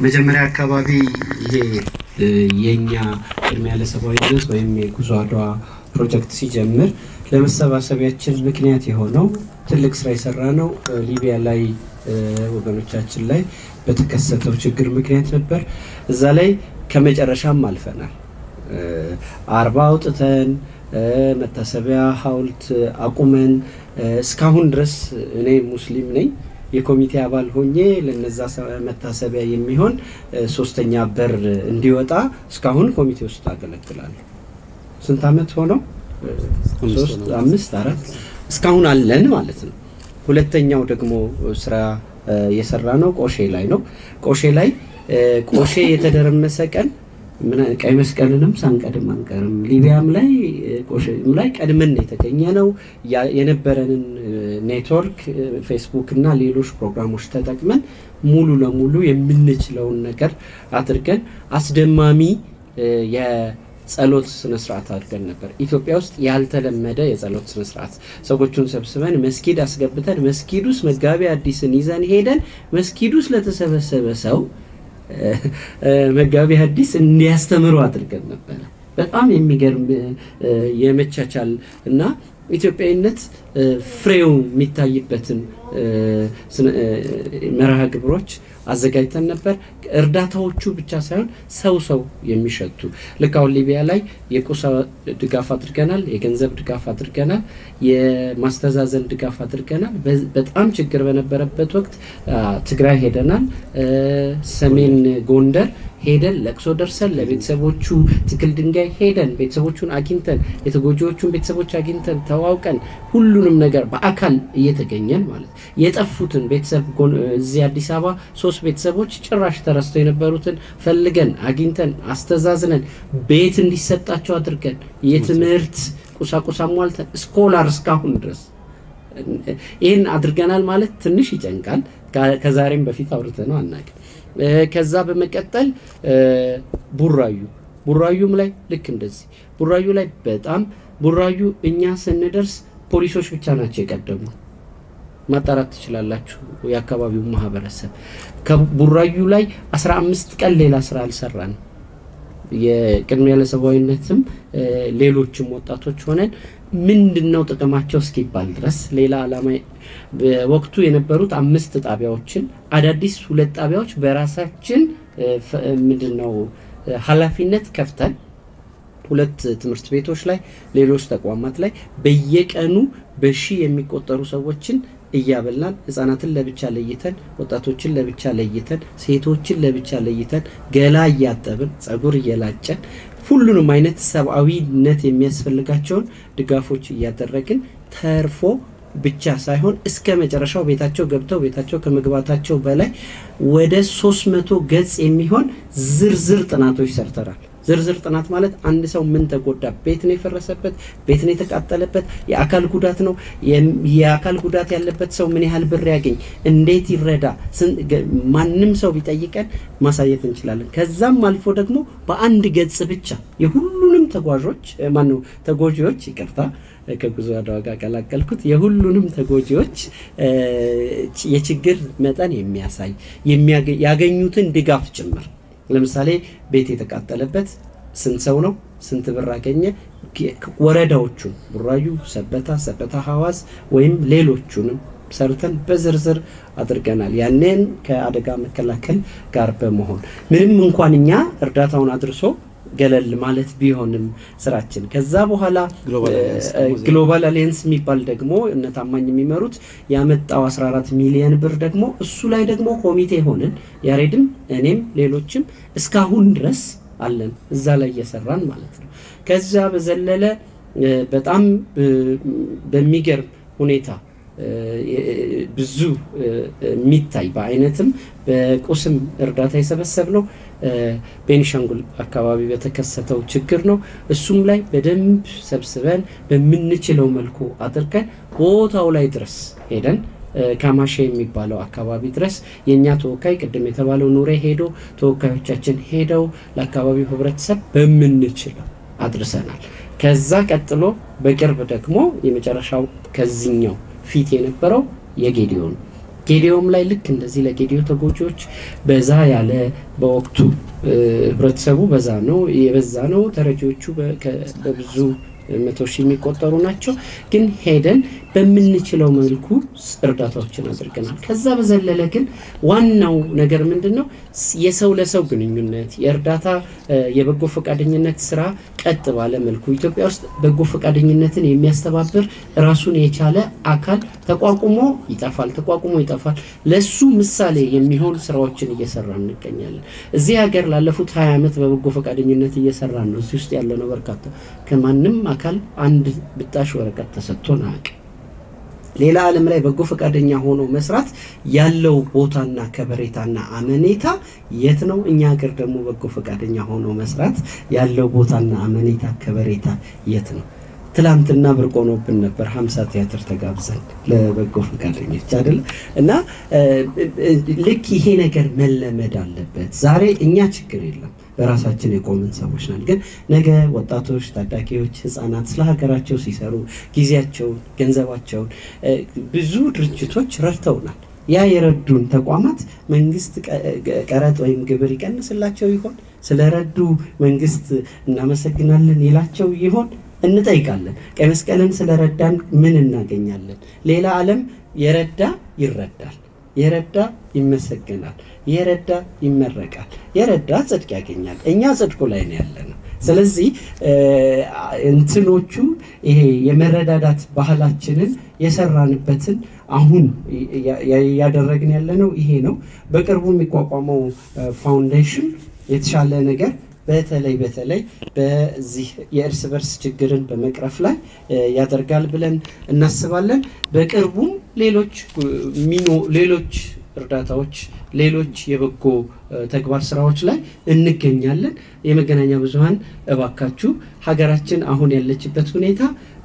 መጀመሪያ አካባቢ ይሄ የኛ ቅድሚያ ለሰብአዊነት ወይም የጉዞ አድዋ ፕሮጀክት ሲጀምር ለመሰባሰቢያችን ምክንያት የሆነው ትልቅ ስራ የሰራ ነው ሊቢያ ላይ ወገኖቻችን ላይ በተከሰተው ችግር ምክንያት ነበር። እዛ ላይ ከመጨረሻም አልፈናል። አርባ አውጥተን መታሰቢያ ሐውልት አቁመን እስካሁን ድረስ እኔ ሙስሊም ነኝ የኮሚቴ አባል ሆኜ ለነዛ መታሰቢያ የሚሆን ሶስተኛ በር እንዲወጣ እስካሁን ኮሚቴ ውስጥ አገለግላለሁ። ስንት አመት ሆነው? ሶስት አምስት አራት እስካሁን አለን ማለት ነው። ሁለተኛው ደግሞ ስራ የሰራ ነው ቆሼ ላይ ነው። ቆሼ ላይ ቆሼ የተደረመሰ ቀን ቀይ መስቀልንም ሳንቀድም አንቀርም። ሊቢያም ላይ ቆሼም ላይ ቀድመን የተገኘ ነው። የነበረንን ኔትወርክ ፌስቡክ እና ሌሎች ፕሮግራሞች ተጠቅመን ሙሉ ለሙሉ የምንችለውን ነገር አድርገን አስደማሚ የጸሎት ስነስርዓት አድርገን ነበር። ኢትዮጵያ ውስጥ ያልተለመደ የጸሎት ስነስርዓት ሰዎቹን ሰብስበን መስጊድ አስገብተን መስጊድ ውስጥ መጋቢ አዲስን ይዘን ሄደን መስጊድ ውስጥ ለተሰበሰበ ሰው መጋቢ ሐዲስ እንዲያስተምሩ አድርገን ነበረ። በጣም የሚገርም የመቻቻል እና ኢትዮጵያዊነት ፍሬው የሚታይበትን መርሃ ግብሮች አዘጋጅተን ነበር። እርዳታዎቹ ብቻ ሳይሆን ሰው ሰው የሚሸቱ ልክ አሁን ሊቢያ ላይ የቁሳ ድጋፍ አድርገናል፣ የገንዘብ ድጋፍ አድርገናል፣ የማስተዛዘን ድጋፍ አድርገናል። በጣም ችግር በነበረበት ወቅት ትግራይ ሄደናል፣ ሰሜን ጎንደር ሄደን ለቅሶ ደርሰን ለቤተሰቦቹ ትክል ድንጋይ ሄደን ቤተሰቦቹን አግኝተን የተጎጂዎቹን ቤተሰቦች አግኝተን ተዋውቀን ሁሉንም ነገር በአካል እየተገኘን ማለት የጠፉትን ቤተሰብ እዚህ አዲስ አበባ ሶስት ቤተሰቦች ጭራሽ ተረስተው የነበሩትን ፈልገን አግኝተን አስተዛዝነን ቤት እንዲሰጣቸው አድርገን የትምህርት ቁሳቁስ አሟልተን ስኮላር እስካሁን ድረስ ይህን አድርገናል ማለት ትንሽ ይጨንቃል። ከዛሬም በፊት አውርተነው አናውቅም። ከዛ በመቀጠል ቡራዩ ቡራዩም ላይ ልክ እንደዚህ ቡራዩ ላይ በጣም ቡራዩ እኛ ስንደርስ ፖሊሶች ብቻ ናቸው የቀደሙ። ማጣራት ትችላላችሁ የአካባቢው ማህበረሰብ። ከቡራዩ ላይ 15 ቀን ሌላ ስራ አልሰራንም። የቅድሚያ ለሰብአዊነትም ሌሎችም ወጣቶች ሆነን ምንድን ነው ጥቅማቸው እስኪባል ድረስ ሌላ ዓላማ በወቅቱ የነበሩት አምስት ጣቢያዎችን አዳዲስ ሁለት ጣቢያዎች በራሳችን ምንድን ነው ኃላፊነት ከፍተን ሁለት ትምህርት ቤቶች ላይ ሌሎች ተቋማት ላይ በየቀኑ በሺህ የሚቆጠሩ ሰዎችን እያበላን ህጻናትን ለብቻ ለይተን ወጣቶችን ለብቻ ለይተን ሴቶችን ለብቻ ለይተን ገላ እያጠብን ጸጉር እየላጨን ሁሉንም አይነት ሰብአዊነት የሚያስፈልጋቸውን ድጋፎች እያደረግን ተርፎ ብቻ ሳይሆን እስከ መጨረሻው ቤታቸው ገብተው ቤታቸው ከመግባታቸው በላይ ወደ ሶስት መቶ ገጽ የሚሆን ዝርዝር ጥናቶች ሰርተናል። ዝርዝር ጥናት ማለት አንድ ሰው ምን ተጎዳ፣ ቤት ነው የፈረሰበት፣ ቤት ነው የተቃጠለበት፣ የአካል ጉዳት ነው፣ የአካል ጉዳት ያለበት ሰው ምን ያህል ብር ያገኝ፣ እንዴት ይረዳ፣ ማንም ሰው ቢጠይቀን ማሳየት እንችላለን። ከዛም አልፎ ደግሞ በአንድ ገጽ ብቻ የሁሉንም ተጓዦች ማነው ተጎጂዎች ይቅርታ ከጉዞ አድዋ ጋር ቀላቀልኩት። የሁሉንም ተጎጂዎች የችግር መጠን የሚያሳይ ያገኙትን ድጋፍ ጭምር ለምሳሌ ቤት የተቃጠለበት ስንት ሰው ነው? ስንት ብር አገኘ? ወረዳዎቹን ቡራዩ፣ ሰበታ፣ ሰበታ ሐዋስ ወይም ሌሎቹንም ሰርተን በዝርዝር አድርገናል። ያንን ከአደጋ መከላከል ጋር በመሆን ምንም እንኳን እኛ እርዳታውን አድርሶ ገለል ማለት ቢሆንም ስራችን ከዛ በኋላ ግሎባል አሊየንስ የሚባል ደግሞ እነ ታማኝ የሚመሩት ያመጣው 14 ሚሊዮን ብር ደግሞ እሱ ላይ ደግሞ ኮሚቴ ሆንን ያሬድም እኔም ሌሎችም እስካሁን ድረስ አለን እዛ ላይ እየሰራን ማለት ነው። ከዛ በዘለለ በጣም በሚገርም ሁኔታ ብዙ የሚታይ በአይነትም በቁስም እርዳታ የሰበሰብ ነው ቤኒሻንጉል አካባቢ በተከሰተው ችግር ነው። እሱም ላይ በደንብ ሰብስበን በምንችለው መልኩ አድርገን ቦታው ላይ ድረስ ሄደን ካማሼ የሚባለው አካባቢ ድረስ የእኛ ተወካይ ቅድም የተባለው ኑሬ ሄዶ ተወካዮቻችን ሄደው ለአካባቢው ህብረተሰብ በምንችለው አድርሰናል። ከዛ ቀጥሎ በቅርብ ደግሞ የመጨረሻው ከዚኛው ፊት የነበረው የጌዲዮን ጌዲዮም ላይ ልክ እንደዚህ ለጌዲዮ ተጎጂዎች በዛ ያለ በወቅቱ ህብረተሰቡ በዛ ነው የበዛ ነው። ተረጂዎቹ በብዙ መቶ ሺህ የሚቆጠሩ ናቸው። ግን ሄደን በምንችለው መልኩ እርዳታዎችን አድርገናል። ከዛ በዘለለ ግን ዋናው ነገር ምንድን ነው? የሰው ለሰው ግንኙነት የእርዳታ የበጎ ፈቃደኝነት ስራ ቀጥ ባለ መልኩ ኢትዮጵያ ውስጥ በጎ ፈቃደኝነትን የሚያስተባብር ራሱን የቻለ አካል ተቋቁሞ ይጠፋል፣ ተቋቁሞ ይጠፋል። ለሱ ምሳሌ የሚሆን ስራዎችን እየሰራ እንገኛለን። እዚህ ሀገር ላለፉት ሀያ ዓመት በበጎ ፈቃደኝነት እየሰራን ነው። እዚህ ውስጥ ያለ ነው በርካታ ከማንም አካል አንድ ብጣሽ ወረቀት ተሰጥቶን አያውቅም። ሌላ ዓለም ላይ በጎ ፈቃደኛ ሆኖ መስራት ያለው ቦታና ከበሬታና አመኔታ የት ነው? እኛ ሀገር ደግሞ በጎ ፈቃደኛ ሆኖ መስራት ያለው ቦታና አመኔታ ከበሬታ የት ነው? ትላንትና ብርቅ ሆኖብን ነበር። ሀምሳ ቲያትር ተጋብዘን ለበጎ ፈቃደኞች አይደለ እና ልክ ይሄ ነገር መለመድ አለበት። ዛሬ እኛ ችግር የለም በራሳችን የቆምን ሰዎች ነን። ግን ነገ ወጣቶች፣ ታዳጊዎች፣ ህፃናት ስለ ሀገራቸው ሲሰሩ ጊዜያቸውን፣ ገንዘባቸውን ብዙ ድርጅቶች ረድተውናል። ያ የረዱን ተቋማት መንግስት ቀረጥ ወይም ግብር ይቀንስላቸው ይሆን? ስለረዱ መንግስት እናመሰግናለን ይላቸው ይሆን? እንጠይቃለን። ቀይ መስቀልን ስለረዳን ምን እናገኛለን? ሌላ ዓለም የረዳ ይረዳል፣ የረዳ ይመሰገናል፣ የረዳ ይመረቃል፣ የረዳ ጽድቅ ያገኛል። እኛ ጽድቁ ላይ ነው ያለ ነው። ስለዚህ እንትኖቹ ይሄ የመረዳዳት ባህላችንን የሰራንበትን አሁን እያደረግን ያለ ነው ይሄ ነው። በቅርቡ የሚቋቋመው ፋውንዴሽን የተሻለ ነገር በተለይ በተለይ በዚህ የእርስ በርስ ችግርን በመቅረፍ ላይ ያደርጋል ብለን እናስባለን። በቅርቡም ሌሎች ሚኖ ሌሎች እርዳታዎች ሌሎች የበጎ ተግባር ስራዎች ላይ እንገኛለን። የመገናኛ ብዙኃን እባካችሁ ሀገራችን አሁን ያለችበት ሁኔታ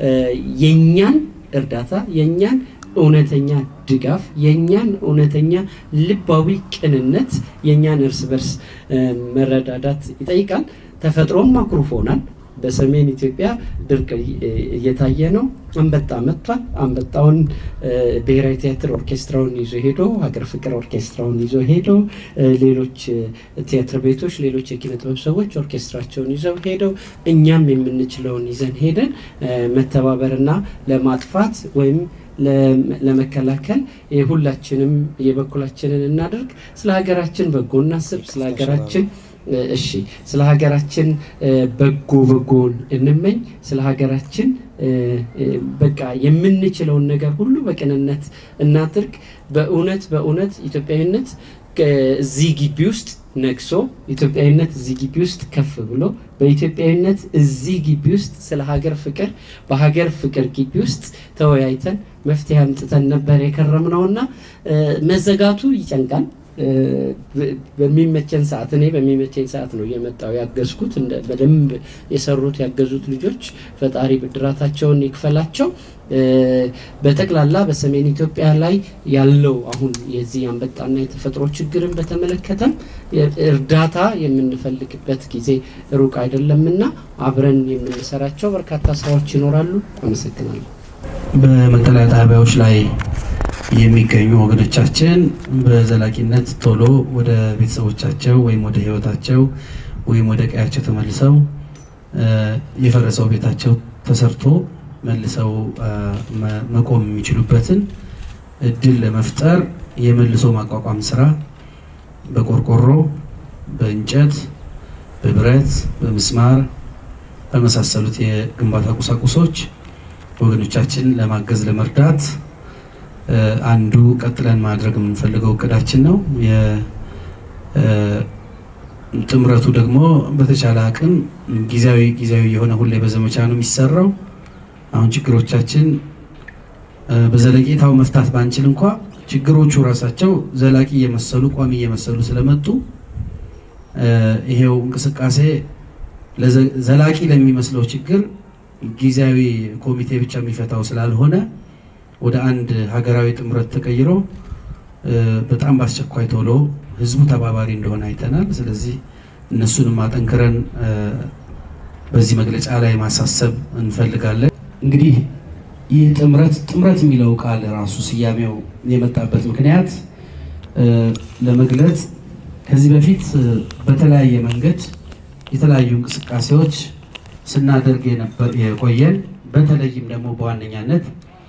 የእኛን እርዳታ የእኛን እውነተኛ ድጋፍ የእኛን እውነተኛ ልባዊ ቅንነት የእኛን እርስ በርስ መረዳዳት ይጠይቃል። ተፈጥሮም አኩርፎናል። በሰሜን ኢትዮጵያ ድርቅ እየታየ ነው። አንበጣ መጥቷል። አንበጣውን ብሔራዊ ቲያትር ኦርኬስትራውን ይዞ ሄዶ ሀገር ፍቅር ኦርኬስትራውን ይዞ ሄዶ ሌሎች ቲያትር ቤቶች፣ ሌሎች የኪነ ጥበብ ሰዎች ኦርኬስትራቸውን ይዘው ሄደው እኛም የምንችለውን ይዘን ሄደን መተባበርና ለማጥፋት ወይም ለመከላከል ሁላችንም የበኩላችንን እናድርግ። ስለ ሀገራችን በጎ እናስብ። ስለ ሀገራችን እሺ፣ ስለ ሀገራችን በጎ በጎን እንመኝ። ስለ ሀገራችን በቃ የምንችለውን ነገር ሁሉ በቅንነት እናድርግ። በእውነት በእውነት ኢትዮጵያዊነት እዚህ ግቢ ውስጥ ነግሶ ኢትዮጵያዊነት እዚህ ግቢ ውስጥ ከፍ ብሎ በኢትዮጵያዊነት እዚህ ግቢ ውስጥ ስለ ሀገር ፍቅር በሀገር ፍቅር ግቢ ውስጥ ተወያይተን መፍትሄ አምጥተን ነበር የከረምነውና መዘጋቱ ይጨንቃል። በሚመቸን ሰዓት እኔ በሚመቸኝ ሰዓት ነው እየመጣው ያገዝኩት። በደንብ የሰሩት ያገዙት ልጆች ፈጣሪ ብድራታቸውን ይክፈላቸው። በጠቅላላ በሰሜን ኢትዮጵያ ላይ ያለው አሁን የዚህ አንበጣና የተፈጥሮ ችግርን በተመለከተም እርዳታ የምንፈልግበት ጊዜ ሩቅ አይደለምና አብረን የምንሰራቸው በርካታ ስራዎች ይኖራሉ። አመሰግናለሁ። በመጠለያ ጣቢያዎች ላይ የሚገኙ ወገኖቻችን በዘላቂነት ቶሎ ወደ ቤተሰቦቻቸው ወይም ወደ ሕይወታቸው ወይም ወደ ቀያቸው ተመልሰው የፈረሰው ቤታቸው ተሰርቶ መልሰው መቆም የሚችሉበትን እድል ለመፍጠር የመልሶ ማቋቋም ስራ በቆርቆሮ፣ በእንጨት፣ በብረት፣ በምስማር በመሳሰሉት የግንባታ ቁሳቁሶች ወገኖቻችን ለማገዝ ለመርዳት አንዱ ቀጥለን ማድረግ የምንፈልገው እቅዳችን ነው። ጥምረቱ ደግሞ በተቻለ አቅም ጊዜያዊ ጊዜያዊ የሆነ ሁሌ በዘመቻ ነው የሚሰራው። አሁን ችግሮቻችን በዘለቄታው መፍታት ባንችል እንኳ ችግሮቹ ራሳቸው ዘላቂ እየመሰሉ ቋሚ እየመሰሉ ስለመጡ ይሄው እንቅስቃሴ ዘላቂ ለሚመስለው ችግር ጊዜያዊ ኮሚቴ ብቻ የሚፈታው ስላልሆነ ወደ አንድ ሀገራዊ ጥምረት ተቀይሮ በጣም በአስቸኳይ ቶሎ ህዝቡ ተባባሪ እንደሆነ አይተናል። ስለዚህ እነሱንም አጠንክረን በዚህ መግለጫ ላይ ማሳሰብ እንፈልጋለን። እንግዲህ ይህ ጥምረት ጥምረት የሚለው ቃል ራሱ ስያሜው የመጣበት ምክንያት ለመግለጽ ከዚህ በፊት በተለያየ መንገድ የተለያዩ እንቅስቃሴዎች ስናደርግ የቆየን በተለይም ደግሞ በዋነኛነት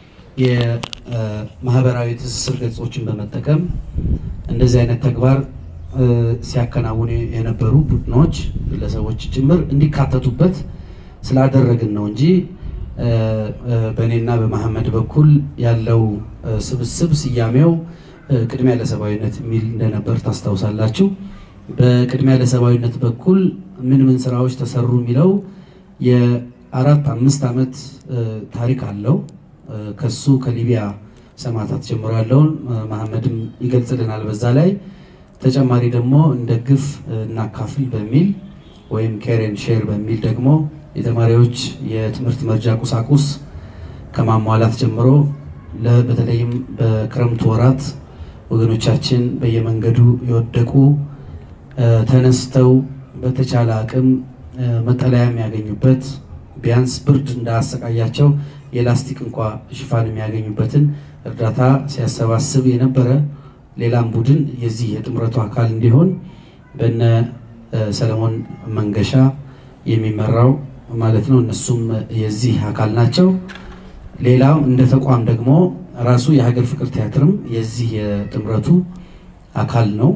የማህበራዊ ትስስር ገጾችን በመጠቀም እንደዚህ አይነት ተግባር ሲያከናውኑ የነበሩ ቡድኖች፣ ግለሰቦች ጭምር እንዲካተቱበት ስላደረግን ነው እንጂ በእኔና በመሐመድ በኩል ያለው ስብስብ ስያሜው ቅድሚያ ለሰብአዊነት የሚል እንደነበር ታስታውሳላችሁ። በቅድሚያ ለሰብአዊነት በኩል ምን ምን ስራዎች ተሰሩ የሚለው የአራት አምስት ዓመት ታሪክ አለው። ከሱ ከሊቢያ ሰማዕታት ጀምሮ ያለውን መሐመድም ይገልጽልናል። በዛ ላይ ተጨማሪ ደግሞ እንደ ግፍ እናካፍል በሚል ወይም ኬሬን ሼር በሚል ደግሞ የተማሪዎች የትምህርት መርጃ ቁሳቁስ ከማሟላት ጀምሮ በተለይም በክረምቱ ወራት ወገኖቻችን በየመንገዱ የወደቁ ተነስተው በተቻለ አቅም መጠለያ የሚያገኙበት ቢያንስ ብርድ እንዳያሰቃያቸው የላስቲክ እንኳ ሽፋን የሚያገኙበትን እርዳታ ሲያሰባስብ የነበረ ሌላም ቡድን የዚህ የጥምረቱ አካል እንዲሆን በነ ሰለሞን መንገሻ የሚመራው ማለት ነው። እነሱም የዚህ አካል ናቸው። ሌላው እንደ ተቋም ደግሞ ራሱ የሀገር ፍቅር ቲያትርም የዚህ የጥምረቱ አካል ነው።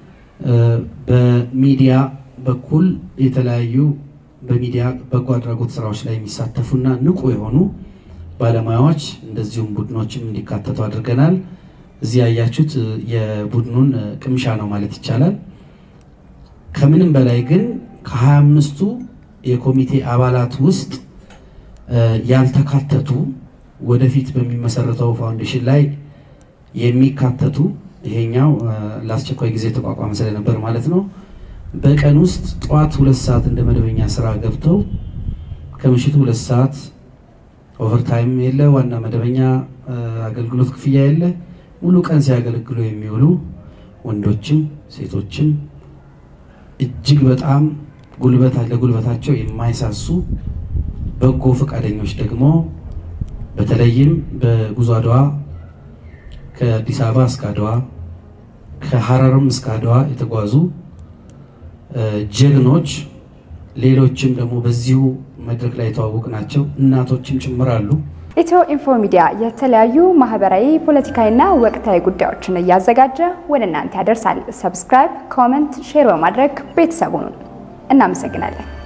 በሚዲያ በኩል የተለያዩ በሚዲያ በጎ አድራጎት ስራዎች ላይ የሚሳተፉና ንቁ የሆኑ ባለሙያዎች እንደዚሁም ቡድኖችም እንዲካተቱ አድርገናል። እዚህ ያያችሁት የቡድኑን ቅምሻ ነው ማለት ይቻላል። ከምንም በላይ ግን ከሀያ አምስቱ የኮሚቴ አባላት ውስጥ ያልተካተቱ ወደፊት በሚመሰረተው ፋውንዴሽን ላይ የሚካተቱ ይሄኛው ለአስቸኳይ ጊዜ ተቋቋመ ስለነበር ማለት ነው። በቀን ውስጥ ጠዋት ሁለት ሰዓት እንደ መደበኛ ስራ ገብተው ከምሽቱ ሁለት ሰዓት ኦቨርታይም የለ፣ ዋና መደበኛ አገልግሎት ክፍያ የለ፣ ሙሉ ቀን ሲያገለግሉ የሚውሉ ወንዶችም ሴቶችም እጅግ በጣም ጉልበት ለጉልበታቸው የማይሳሱ በጎ ፈቃደኞች ደግሞ በተለይም በጉዞ አድዋ ከአዲስ አበባ እስከ አድዋ ከሐረርም እስከ አድዋ የተጓዙ ጀግኖች፣ ሌሎችም ደግሞ በዚሁ መድረክ ላይ የተዋወቅ ናቸው እናቶችም ጭምራሉ። ኢትዮ ኢንፎ ሚዲያ የተለያዩ ማህበራዊ፣ ፖለቲካዊና ወቅታዊ ጉዳዮችን እያዘጋጀ ወደ እናንተ ያደርሳል። ሰብስክራይብ፣ ኮመንት፣ ሼር በማድረግ ቤተሰቡን እናመሰግናለን።